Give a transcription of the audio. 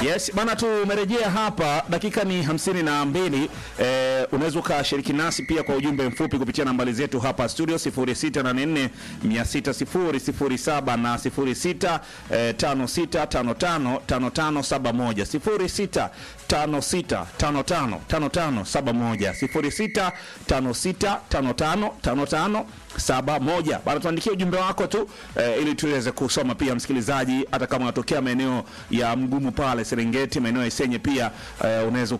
Yes, bana tumerejea hapa, dakika ni hamsini na mbili. Eh, unaweza ukashiriki nasi pia kwa ujumbe mfupi kupitia nambari zetu hapa studio 0684 600 na 06 eh, 5655 5571 06 5655 5571 06 5655 55 saba moja bana, tuandikia ujumbe wako tu eh, ili tuweze kusoma pia, msikilizaji, hata kama unatokea maeneo ya mgumu pale Serengeti, maeneo ya Isenye pia eh, unaweza